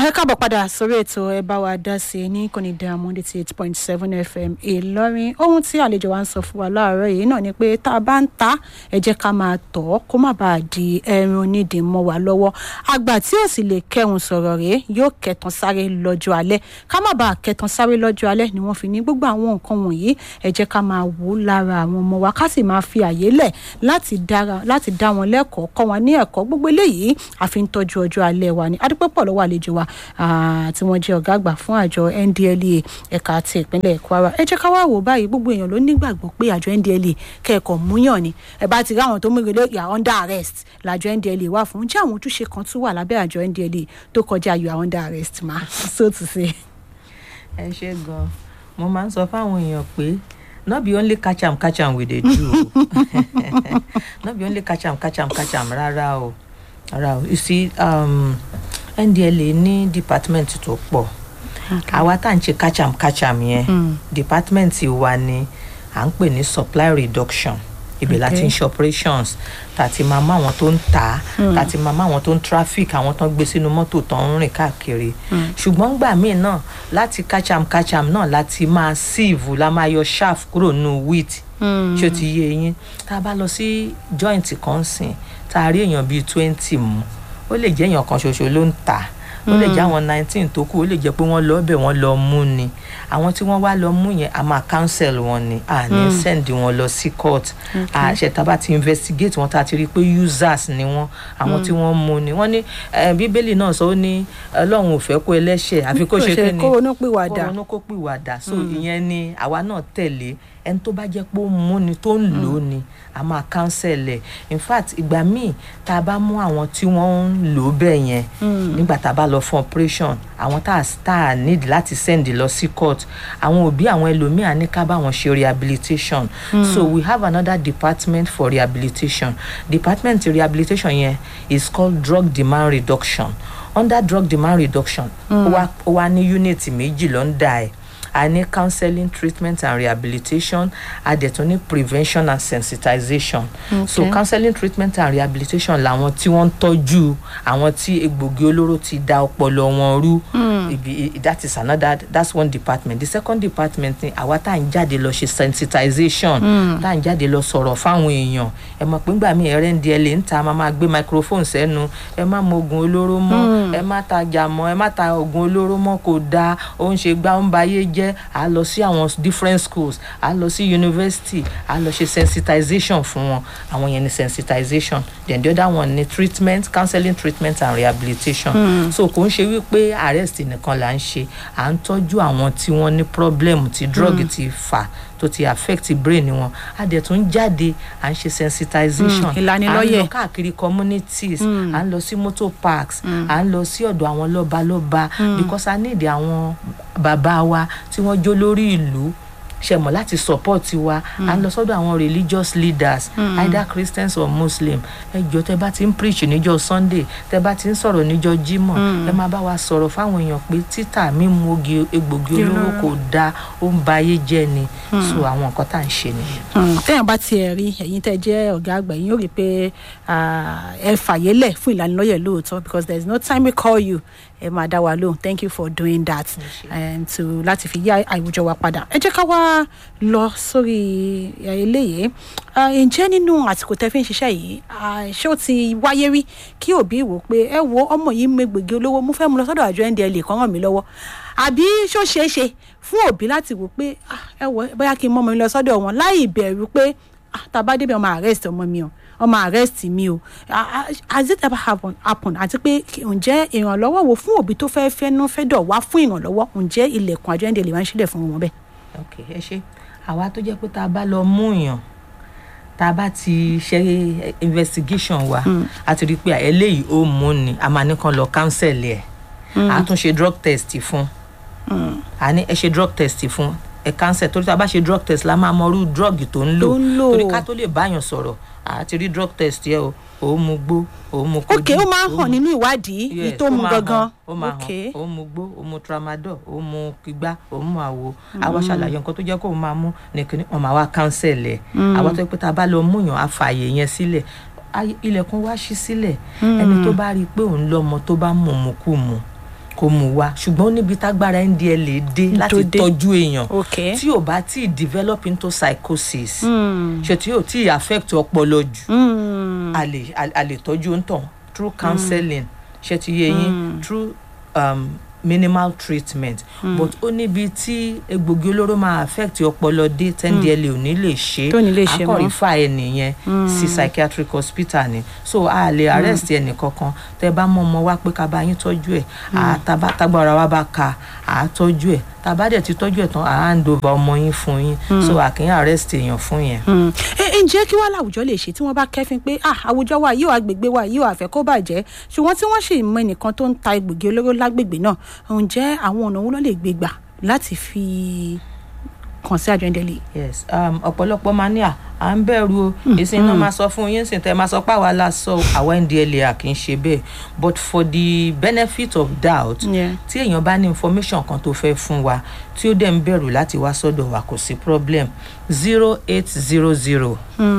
ẹ káàbọ̀ padà sórí ètò ẹ bá wa dá sí i ní kòní dààmú eighty eight point seven fm ìlọrin ohun tí àlejò wa ń sọ fún wa láàárọ̀ yìí náà ni pé tá a bá ń ta ẹ jẹ́ ká máa tọ̀ ọ́ kó má bàa di ẹran onídìí mọ́ wa lọ́wọ́ àgbà tí ò sì lè kẹrùn sọ̀rọ̀ rèé yóò kẹtàn sáré lọ́jọ́ alẹ́ ká má bàa kẹtàn sáré lọ́jọ́ alẹ́ ni wọ́n fi ní gbogbo àwọn nǹkan wọ̀nyí ẹ jẹ́ ká máa wò lára àwọn ọmọ wa ká sì máa fi àyè lẹ̀ láti dá wọn lẹ́kọ̀ọ́ kọ́ wọn ní ẹ̀kọ́ gbogbo eléyìí àfi ń tọ́jú ọjọ́ alẹ́ wa ni adúpẹ́ pọ̀ lọ́wọ́ àlejò wa tí wọ́n jẹ́ ọ̀gá àgbà fún àjọ ndlea ẹ̀ka ti ìpínlẹ̀ kwara ẹ jẹ́ ká wá wò báyìí gbogbo èèyàn ló nígbàgbọ́ pé àjọ ndlea kẹ́ẹ̀kọ́ múyàn ni ẹ bá ti rí àwọn tó mú ìrẹ̀lẹ̀ yà under arrest làjọ ndlea wà fún jẹ́ àwọn ojúṣe kan tún wà lábẹ́ àjọ ndlea tó kọjá you are under arrest ma so to say. ẹ ṣe gan mo máa ń sọ fáwọn èèyàn pé no be only catch am catch am we dey do o no be only catch am catch am catch am rárá o rárá o you see um, ndla ní department tó pọ̀ àwa tá à ń ṣe catch am catch am yẹn department wa ni à ń pè ní supply reduction ibẹ̀ láti ń ṣe operations tàti máa mọ àwọn tó ń tà á tàti máa mọ àwọn tó ń traffic àwọn tó ń gbé sínú mọ́tò tó ń rìn káàkiri ṣùgbọ́n gbà míì náà láti catch am catch am náà láti máa sieve la máa yọ chaff kúrò nínú wheat ṣé o ti yé yín tá a bá lọ sí joint kan sìn tá a rí èèyàn bíi twenty mú ó lè jẹ́ èèyàn kan ṣoṣo ló ń tà ó lè jẹ́ àwọn nineteen tó kù ó lè jẹ́ pé wọ́n lọ bẹ̀ wọ́n lọ mú ni àwọn tí wọ́n wá lọ mú yẹn a máa cancel wọn ni a ní send wọn lọ sí court àṣẹ tábà ti investigate wọn tá a ti rí i pé users ni wọ́n àwọn tí wọ́n mú ni wọ́n ní bíbélì náà sọ ó ní ọlọ́run ò fẹ́ kó ẹlẹ́ṣẹ̀ àfi kó ṣe kí ni kó ronú pìwàdà kó ronú kó pìwàdà so ìyẹn ni àwa náà tẹ̀lé ẹni tó bá jẹ́ pé ó mú ni tó ń lò ni a máa cancel ẹ̀ in fact ìgbà míì tá a bá mú àwọn tí wọ́n ń lò bẹ́ẹ̀ yẹn nígbà tá a bá lọ fún operation àwọn tá a tá a need láti send lọ sí court àwọn òbí àwọn ẹlòmíà ní ká bá wọn ṣe rehabilitation mm. so we have another department for rehabilitation department rehabilitation yẹn is called drug demand reduction under drug demand reduction ó wá ní unit méjì ló ń dà ẹ̀ a ní counseling treatment and rehabilitation a dẹ̀ tún ní prevention and sensitization okay. so counseling treatment and rehabilitation làwọn tí wọ́n ń tọ́jú àwọn tí egbògi olóró ti da ọpọlọ wọn rú ibi that is another that's one department the second department ni àwa tá à ń jáde lọ ṣe sensitization tá à ń jáde lọ sọ̀rọ̀ fáwọn èèyàn ẹ mọ̀ pé ńgbà míì ẹ̀rẹ́ ń di ẹ lè ń ta máa máa gbé microphone sẹ́nu ẹ má mọ oògùn olóró mọ́ ẹ má tajà mọ́ ẹ má ta oògùn olóró mọ́ kò dáa ó ń ṣe gbá ń ba ayé jẹ́ à lọ sí àwọn different schools à lọ sí university à lọ ṣe sensitization fún wọn àwọn yẹn ni sensitization then the other one ni treatment counseling treatment and rehabilitation mm. so kò ń ṣe wípé arrest nìkan là ń ṣe à ń tọ́jú àwọn tí wọ́n ní problem tí drug mm. ti fà tó ti affect brain wọn a dẹ̀ tún jáde à ń ṣe sensitization ìlanilọ́yẹ̀ à ń lọ káàkiri communities à ń lọ sí motor parks à ń lọ sí ọ̀dọ̀ àwọn lọ́balọ́ba because i need àwọn bàbá wa tí wọ́n jó lórí ìlú ṣe mọ̀ láti support wa à ń lọ sọ́dọ̀ àwọn religious leaders mm. either christians or muslim ẹ jọ tẹ bá ti ń preach níjọ́ sunday tẹ bá ti ń sọ̀rọ̀ níjọ́ jímọ̀ ẹ máa bá wa sọ̀rọ̀ fáwọn èèyàn pé títà mímu ogi egbògi olóró kò dáa ó ń ba ayé jẹ́ ni so àwọn nǹkan tá à ń ṣe nìyẹn. téèyàn bá tiẹ̀ rí ẹ̀yin tẹ́ jẹ́ ọ̀gá àgbà yín ó rí i pé ẹ fàyélẹ̀ fún ìlanilọ́yẹ̀ lóòótọ́ because there is no time we call you ẹ máa dá wa lóhùn thank you for doing that um, to láti fi yá àwùjọ wa padà ẹ jẹ́ ká wá lọ sórí eléyìí ǹjẹ́ nínú àsìkò tẹ́ fi ń ṣiṣẹ́ yìí ṣé ó ti wáyé rí kí òbí wò pé ẹ wo ọmọ yìí mẹgbẹ̀gẹ́ olówó mo fẹ́ mu lọ sọ́dọ̀ àjọ ndl kan ràn mí lọ́wọ́ àbí ṣó ṣeé ṣe fún òbí láti wò pé ẹ wọ bóyá kí n mọ́ ọmọ mi lọ sọ́dọ̀ wọn láì bẹ̀rù pé tàbá débẹ̀ ọmọ arrest ọmọ mi o ọmọ arrest mi o has it ever happen happen àti pé ǹjẹ́ ìrànlọ́wọ́ wo fún òbí tó fẹ́ fẹ́nu fẹ́ dọ̀ wá fún ìrànlọ́wọ́ ǹjẹ́ ilẹ̀kùn àjọ ndl máa ń ṣílẹ̀ fún wọn bẹ́ẹ̀. ok ẹ ṣe àwa tó jẹ́ pé tá a bá lọ mú yàn tá a bá ti ṣe investigation wa a ti rí i pé eléyìí ó mú ni a máa ní kàn lọ counsel ẹ̀ a tún ṣe drug test fún a ní ẹ ṣe drug test fún ẹ cancel torí tá a bá ṣe drug test la máa mọ irú drug tó ń lò torí ká tó lè báyàn sọ̀rọ̀ àti rí drug test yẹ o òun mu gbó òun mu kojú. ok ó máa ń hàn nínú ìwádìí èyí tó mu gangan. ó máa hàn òun mu gbó òun mu tramadol òun mu kígbá òun mu àwo àwa ṣàlàyé nǹkan tó jẹ́ kó o máa mú nìkan wọn máa wá cancel ẹ̀ àwa tó yẹ pé tá a bá lọ múyàn àfààyè yẹn sílẹ̀ ilẹ̀kùn wá ṣí sílẹ̀ ẹni tó bá rí i pé òun lọ́mọ tó bá mú mu kú mu kó mú wá ṣùgbọ́n ó níbi tágbára ndla dé láti dé. tọ́jú èèyàn ok tí ò bá tí ì develop into psychosis Mm. ṣe tí ò tí ì affect ọpọlọ jù Mm. a lè a a lè tọ́jú ń tàn through counseling ṣe ti yé yín through um, minimal treatment but ó níbi tí egbògi olóró máa affect ọpọlọ dé tẹ́ndíẹ̀lì ò ní lè ṣe Tó ní lè ṣe mọ́. akọ̀rífà ẹnìyẹn sí psychiatric hospital ni so a lè arrest ẹnì kankan tẹ bá mọ ọmọ wa pé ká bá yín tọ́jú ẹ̀ à tábà- tágbára wa bá ka à á tọ́jú ẹ̀ tàbá dẹ̀ ti tọ́jú ẹ̀ tán à á hand over ọmọ yín fún yín so à kì í arrest èèyàn fún yẹn. Mm. ẹ ẹ ǹjẹ́ kí wàá láwùjọ lè ṣe tí wọ́n bá kẹ́fín pé ah àwùjọ wa yóò agbègbè wa yóò àfẹ́ kó bàjẹ́ ṣùgbọ́n tí wọ́n sì mọ ẹnìkan tó ń ta egbògi olóró lágbègbè náà ǹjẹ́ àwọn ọ̀nà wo ló lè gbé gbà láti fi kàn sí àjọ ndẹ́lẹ̀ yes um, ọ̀pọ̀lọpọ̀ máa ní à à ń bẹ̀rù o èsì iná máa sọ fún yín sì tẹ́ máa sọ pé àwa la sọ àwa ndla kì í ṣe bẹ́ẹ̀ but for the benefit of doubt Yeah. tí èèyàn bá ní information kan tó fẹ́ fún wa tí ó dẹ̀ ń bẹ̀rù láti wá sọ́dọ̀ wa kò sí problem zero eight zero zero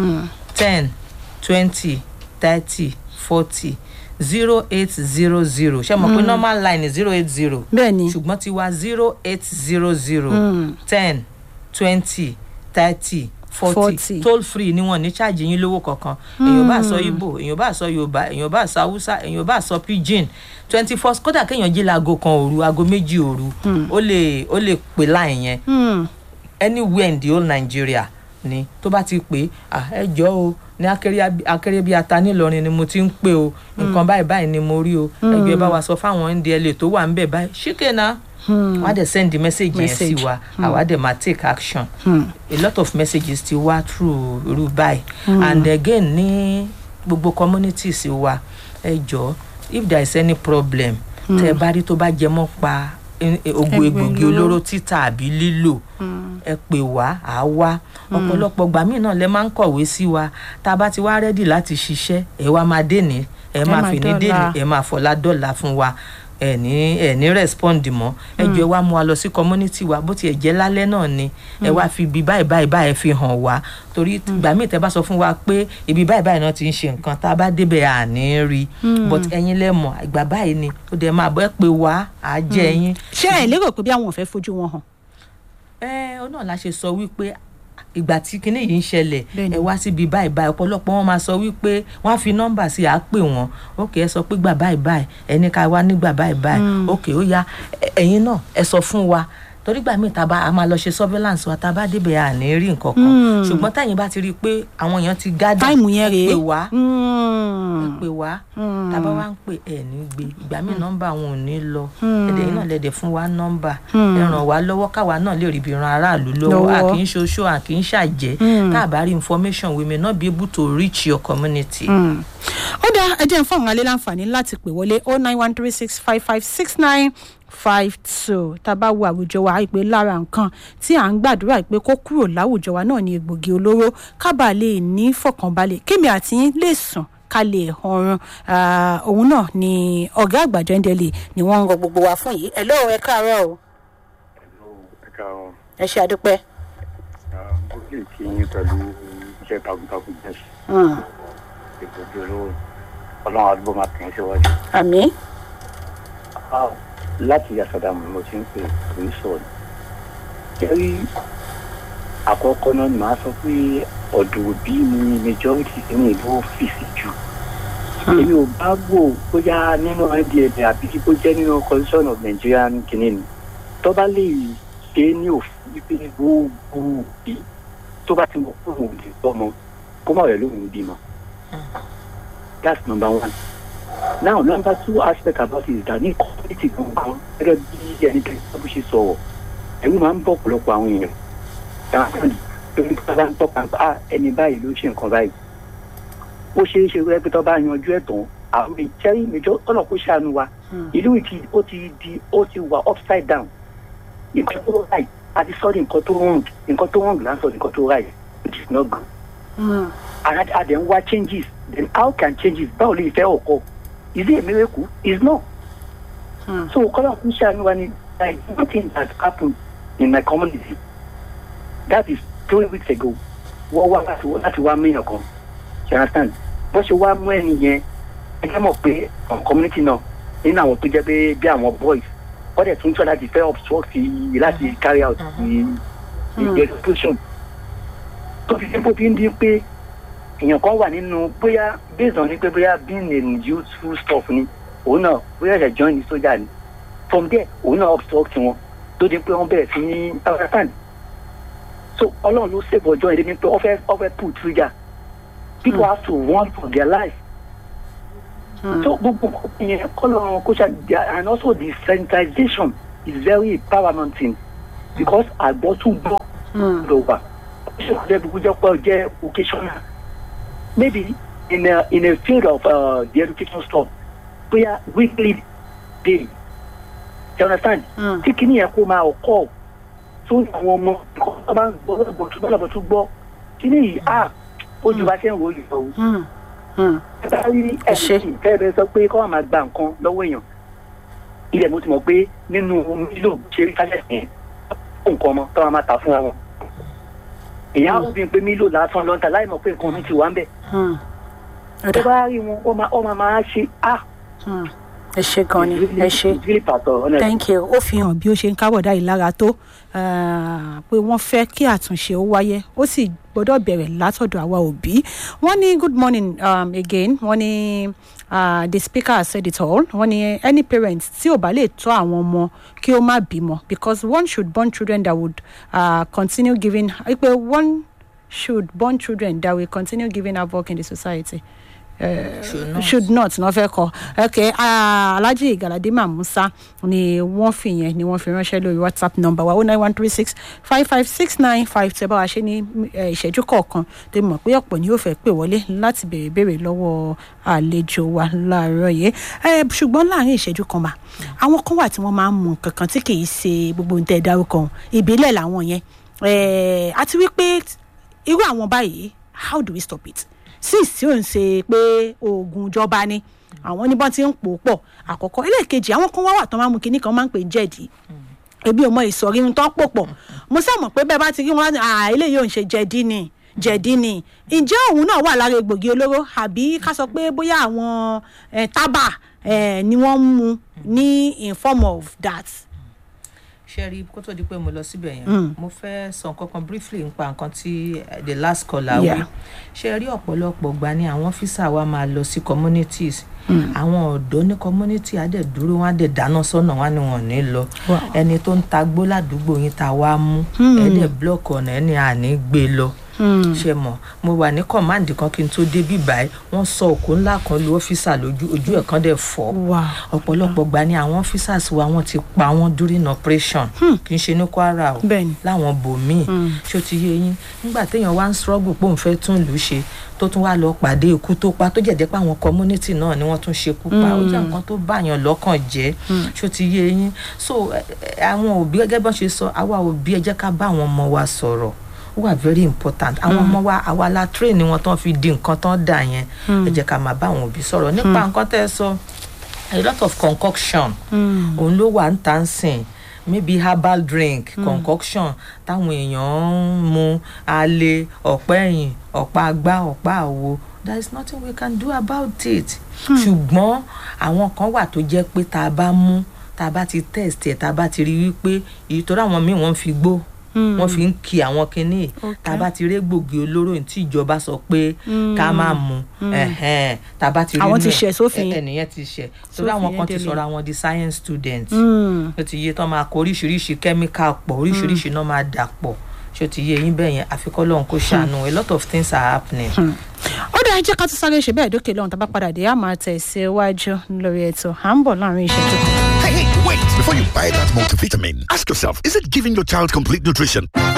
ten twenty thirty forty zero eight zero zero ṣé mo pé normal line ni zero eight zero bẹ́ẹ̀ ni ṣùgbọ́n ti wá zero eight zero zero ten twenty thirty forty 40. toll free ni wọn ní ṣáàjì yín lówó kankan èèyàn bá sọ ibo èèyàn bá sọ yorùbá èèyàn bá sọ haúsá èèyàn bá sọ pidgin twenty four kódà kéèyàn jí laago kan òru aago méjì òru ó lè ó lè pè láì yẹn Mm. anywhere in the whole nigeria ni tó bá ti pè ah ẹ jọ o ní akéré bíi ata nílọrin ni mo ti ń pè o nǹkan báyìí báyìí ni mo rí o ẹgbẹ́ bá wa sọ fáwọn ndla tó wà ń bẹ̀ báyìí ṣíkẹ́nà wọ́n á dẹ̀ send the message yẹn sí Message. wa àwa dẹ̀ máa take action a lot of messages ti wá through irú báyìí and again ní gbogbo communities wa ẹ jọ if there is any problem tẹ bá rí tó bá jẹ mọ́ pa eh, eh, ogun Egbò egbògi olóró. olóró títà àbí lílò ẹ pè wá à á wá ọ̀pọ̀lọpọ̀ gbà míì náà lẹ máa ń kọ̀wé sí wa tá a bá ti wá rẹ́dì láti ṣiṣẹ́ ẹ wá máa dèní ẹ máa máa fi ní dèní dọ́là. ẹ máa fọlá dọ́là fún wa ẹ ní ẹ ní respond mọ́ ẹ jọ ẹ wá mú wa lọ sí community wa bó tiẹ̀ jẹ́ lálẹ́ náà ni ẹ wá fi ibi báyìí báyìí báyìí fi hàn wá torí ìgbà míì tẹ bá sọ fún wa pé ibi báyìí báyìí náà ti ń ṣe nǹkan tá a bá débẹ̀ à ní rí but ẹ̀yin lẹ mọ̀ ìgbà báyìí ni ó dẹ̀ máa bọ́ ẹ pé wá à á jẹ́ ẹ̀yin ṣé ẹ lérò pé bí àwọn ò fẹ́ fojú wọn hàn ẹ ọ náà la ṣe sọ wípé ìgbà tí kinní yìí ń ṣẹlẹ̀ Bẹ́ẹ̀ni. ẹ wá síbi báyìí báyìí ọ̀pọ̀lọpọ̀ wọn máa sọ wípé wọ́n á fi nọ́mbà sí i à á pè wọ́n ókè ẹ sọ pé gbà báyìí báyìí ẹni ká wá nígbà báyìí báyìí ókè ó yá ẹ- ẹ̀yin náà ẹ sọ fún wa torí gbà míì tàbá a máa lọ ṣe surveillance wa tá a bá débẹ̀ à ní rí nǹkan kan ṣùgbọ́n táyìn bá ti rí i pé àwọn èèyàn ti gádà táìmù yẹn rèé pè wá Mm. pè wá tàbá wá ń pè ẹ ní gbé ìgbà míì nọ́mbà wọn ò ní lọ ẹdẹ yìí náà lẹdẹ fún wa nọ́mbà ẹ ràn wá lọ́wọ́ káwa náà lè rí ibi ran aráàlú lọ́wọ́ a Lọ́wọ́. kì í ṣoṣo a kì í ṣàjẹ́ tá a bá rí information we may not be able to reach your community. Mm. ó dáa ẹ jẹ́ ń fún àwọn alẹ́ láǹfààní láti pè wọlé oh nine one three six five five six nine five two tá a bá wo àwùjọ wa ìpè lára nǹkan tí à ń gbàdúrà pé kó kúrò láwùjọ wa náà ní egbògi olóró kábà lè ní fọkànbalẹ̀ kémi àti yín lè sùn ká lè ọrùn òun náà ni ọ̀gá àgbà jẹ́ndẹ̀lì ni wọ́n ń rọ gbogbo wa fún yìí ẹ̀ lóò ẹ káàárọ̀ o ẹ̀ka ọ̀ ẹ ṣe àdúpẹ́. mo lè kí yín pẹ̀lú iṣẹ́ takuntakun jẹ́sí Mm. ètò ìjọlówó ọlọ́run àdúgbò máa tẹ̀ ẹ́ síwájú. àmì Ah, láti yasadamu mo ti ń pè kì í sọ̀rọ̀ kẹ́rí àkọ́kọ́ náà ni màá sọ pé ọ̀dọ̀ òbí ni majority ní ìlú ọ́fíìsì jù èmi ò bá wò bóyá nínú ndla àbí kí bó jẹ́ nínú constitution of nigerian kìíní ni tó bá lè ṣe é ní òfin wípé gbogbo òbí tó bá ti mọ̀ pé òun ò lè tọ́mọ kó má rẹ̀ lóhùn bímọ that's number one now number two aspect about it is that ní community gangan gẹ́gẹ́ bí ẹni tẹ́ ẹ bó ṣe sọ̀rọ̀ ẹ̀rù máa ń bọ̀ ọ̀pọ̀lọpọ̀ àwọn èèyàn dáhùn lórí tó bá ń tọ́ka bá ẹni báyìí ló ṣe nǹkan báyìí ó ṣeé ṣe wẹ́ pé tó bá yanjú ẹ̀ tán àwọn ìjẹ́rìí méjọ ọ̀nà kó ṣàánú wa ìlú yìí ti- ó ti di ó ti wà upside down nǹkan tó right àti sọ́ọ̀dì nǹkan tó wrong nǹkan tó wrong láǹsọ̀ nǹkan tó right which is not good Mm. and and then what changes then how can changes báwo lè fẹ́ ọkọ is it a miracle is not Mm. so kọ́lá kún ṣàánú wa ni like one thing that happened in my community that is three weeks ago wọ́n wá láti láti wá míyàn kan you understand bó ṣe wá mú ẹni yẹn ẹgbẹ́ mọ̀ pé on community náà nínú àwọn tó jẹ́ pé bí àwọn boys wọ́n dẹ̀ tún tọ́ láti fẹ́ obstruct i- láti carry out the the execution tó fi ṣe bó fi ń di pé èèyàn kan wà nínú bóyá based on ni pé bóyá being a useful stuff ni òun náà bóyá ẹ̀ṣẹ̀ join ní sójà ni from there òun náà obstruct wọn tó di pé wọ́n bẹ̀rẹ̀ sí ní understand so ọlọ́run ló save ọjọ́ yẹn débi pé wọ́n fẹ́ wọ́n fẹ́ pull trigger people have to run for their life so gbogbo ìyẹn kọ́lọ́run kó ṣe and also the sensitization is very paramount thing because àgbọ̀ tún gbọ́ ló wà ṣé kò jẹ́ gbogbo jẹ́ pé jẹ́ occasional maybe in a in a field of uh, the education stuff bóyá weekly day you understand Mm. tí kìíní yẹn kó máa ọkọ tó ní àwọn ọmọ because tó bá ń gbọ́ lọ́gbọ̀ tó bá lọ́gbọ̀ tó gbọ́ kìíní yìí ah ó ju bá ṣe ń ròyìn lọ Mm. Mm. bá rí Ṣé. ẹ̀sìn tẹ́lẹ̀ sọ pé kọ́ máa gba nǹkan lọ́wọ́ èèyàn ilẹ̀ mo ti mọ̀ pé nínú mílò ṣe rí kálẹ̀ yẹn ó nǹkan ọmọ tó máa ta fúnra wọn èèyàn á bí pé mílò lásán lọ́ńtà láì mọ̀ pé nǹkan mi ti wà ń bẹ̀ Mm. Ó tó dà. bá rí wọn ó máa ó máa máa ṣe ah Mm. ẹ ṣe gan ni ẹ ṣe. it's really part of honest. thank you ó fi hàn bí ó ṣe ń kábọ̀dá yìí lára tó ah, pé wọ́n fẹ́ kí àtúnṣe ó wáyé ó sì gbọ́dọ̀ bẹ̀rẹ̀ látọ̀dọ̀ àwa òbí wọ́n ní good morning um, again wọ́n ní uh, the speaker has said it all wọ́n ní any parent tí ò bá lè tọ́ àwọn ọmọ kí ó má bímọ because one should born children that would uh, continue giving pé one should born children that will continue giving havoc in the society Should not. should not ní wọ́n fẹ́ kọ ok ah, alhaji galadima musa ni wọ́n fi yẹn ni wọ́n fi ránṣẹ́ lórí whatsapp number wa o nine one three six five five six nine five two ẹ bá wa ṣe ní eh, ìṣẹ́jú kọ̀ọ̀kan tó mọ̀ pé ọ̀pọ̀ ni yóò fẹ́ pè wọlé láti béèrè béèrè lọ́wọ́ àlejò wa láàárọ̀ yìí Eh, ṣùgbọ́n láàrin ìṣẹ́jú kan mà àwọn kan wà tí wọ́n máa ń mu nǹkan kan tí kì í ṣe gbogbo ohun tẹ́ ẹ dárúkọ ọ̀hún. ìbílẹ̀ làwọn yẹn Eh, àti wípé irú àwọn báyìí how do we stop it six tí ò ń ṣe pé oògùn ìjọba ni àwọn oníbọn ti ń pò ó pọ̀ àkọ́kọ́ ẹlẹ́ẹ̀kejì àwọn kan wá wà tó máa ń mu kinní kan máa ń pè ní jẹ̀dí ebi ò mọ ìsọ̀rí ohun tó ń pò pọ̀ mo sá mọ̀ pé bẹ́ẹ̀ bá ti rí wọn à eléyìí ò ń ṣe jẹ̀dí ni jẹ̀dí ni ǹjẹ́ òun náà wà lára egbògi olóró àbí ká sọ pé bóyá àwọn eh, tábà eh, ni wọ́n ń mu ní in form of that. ṣe rí kó tó di pé mo lọ síbẹ̀ yẹn mo fẹ́ sọ nǹkan kan briefly nípa nǹkan tí eh, the last caller wí Yeah. ṣe rí ọ̀pọ̀lọpọ̀ gbà ni àwọn físà wa máa lọ sí communities àwọn ọ̀dọ́ ní community á dẹ̀ dúró wọn á dẹ̀ dáná sọ́nà wọn ni wọn ò ní lọ Wow. ẹni tó ń ta gbó ládùúgbò yín ta wá mú ẹ dẹ̀ block ọ̀nà ẹni àní gbé lọ ṣe mọ̀ mo wà ní command kan kí n tó dé bíbáyìí wọ́n sọ òkú ńlá kan lu ọ́fíìsà lójú ojú ẹ̀ kan dẹ̀ fọ́ Wow. ọ̀pọ̀lọpọ̀ gbà ni àwọn officers wa wọ́n ti pa wọ́n during operation kì í ṣe ní kwara o Bẹ́ẹ̀ni. láwọn bòmíì ṣó ti yé yín nígbà téèyàn wá ń struggle pé òun fẹ́ tún ìlú ṣe tó tún wá lọ pàdé ikú tó pa tó jẹ̀jẹ̀ pé àwọn community náà ni wọ́n tún ṣekú pa ó jẹ́ nǹkan tó báyàn lọ́kàn jẹ́ ṣó ti yé yín so eh, eh, àwọn òbí gẹ́gẹ́ bọ́n ṣe sọ àwa òbí ẹ jẹ́ ká bá àwọn ọmọ wa sọ̀rọ̀ ó wà very important àwọn ọmọ wa àwa la train wọn tán fi di nǹkan tán dà yẹn ẹ jẹ́ ká máa bá àwọn òbí sọ̀rọ̀ nípa nǹkan tẹ́ ẹ sọ a lot of concoction òun ló wà ń tà ń sìn maybe herbal drink concoction táwọn èèyàn ń mu alẹ ọ̀pá ẹ̀yìn ọ̀pá agbá ọ̀pá àwo there is nothing we can do about it ṣùgbọ́n àwọn kan wà tó jẹ́ pé tá a bá mú tá a bá ti test ẹ̀ tá a bá ti rí wípé èyí tó ráwọn míì wọ́n fi gbó wọ́n fi ń ki àwọn kinní tá a bá ti rí gbòógì olóró ní tí ìjọba sọ pé ká má mu ẹ̀hẹ́n, tá a bá ti rí Àwọn ti inú ẹ̀, ṣẹ̀ sófin. ẹ- ẹnìyẹn ti ṣẹ̀ torí Sófin àwọn yẹn kan ti délé. sọ̀rọ̀ àwọn di science student Mm. ó ti yé tán máa kó oríṣiríṣi chemical pọ̀ oríṣiríṣi náà máa dà pọ̀ ṣé ó ti yé yín bẹ́ẹ̀ yẹn àfikọ́ lọ́hún kó ṣàánú a lot of things are happening. ó dáa jẹ́ ká tún sáré ṣe bẹ́ẹ̀ dókè lọ́hùn tá a bá padà dé a máa tẹ̀síwájú lórí ètò à ń bọ̀ láàrin ìṣẹ́jú kan. Hey, hey, wait! Before you buy that multivitamin, ask yourself, is it giving your child complete nutrition?